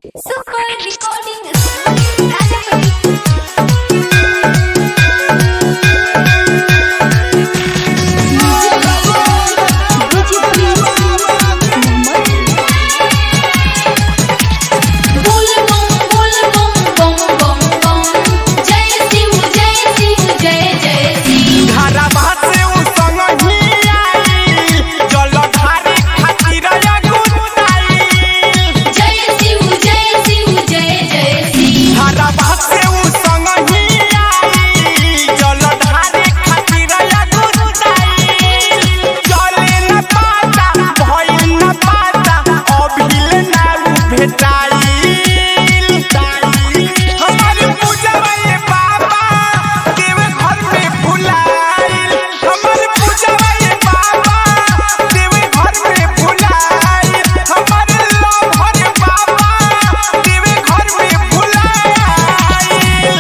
Super Recording Rajapati. बोल बम बोल बम बम बम बम जय शिव जय शिव जय जय शिव घरवा से उ संगही आई, जलधारी खातिर अगुताई। जय शिव जय शिव जय जय शिव घरवा से उ संगही आई, जलधारी खातिर अगुताई। चले न पाता, भइल न पाता, अभिल ना उ भेटाइल। हमर पूजवा ये बाबा, देव घर में भुलाइल। हमर पूजवा ये बाबा, देव घर में भुलाइल। हमर लहर बाबा, देव घर में भुलाइल।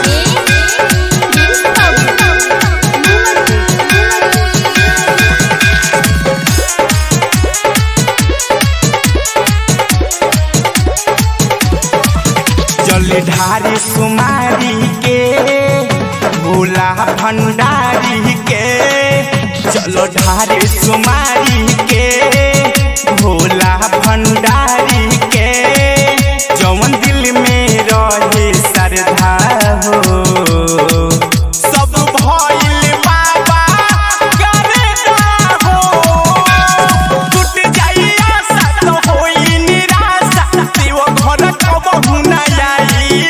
जलधारी सुमारी के भोला भंडारी के जलधारी सुमारी के भोला भंडारी के जवन दिल में रहे श्रद्धा हो सब भइल बाबा करता हो टूट जाई आशा तो होई निराशा देव घर कबहू ना आई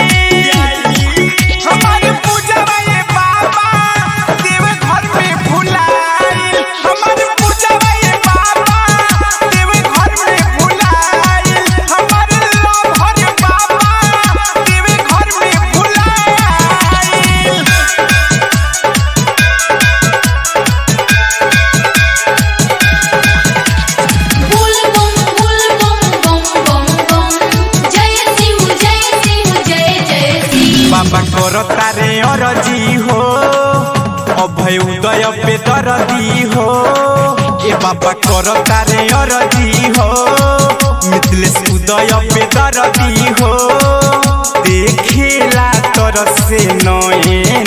हमार पूजवा ये बाबा देव घर में भुलाइल हमार पूजवा ये बाबा देव घर में भुलाइल हमार लहर बाबा देव घर में भुलाइल बोल बम बोल बम बम बम बम जय शिव जय शिव जय जय शिव बाबा करो तारे अरजी हो अभय उदय पे दरदी हो ए बाबा करो तारे अरजी हो मिथिलेश उदय पे दरदी हो देखेला तर से नए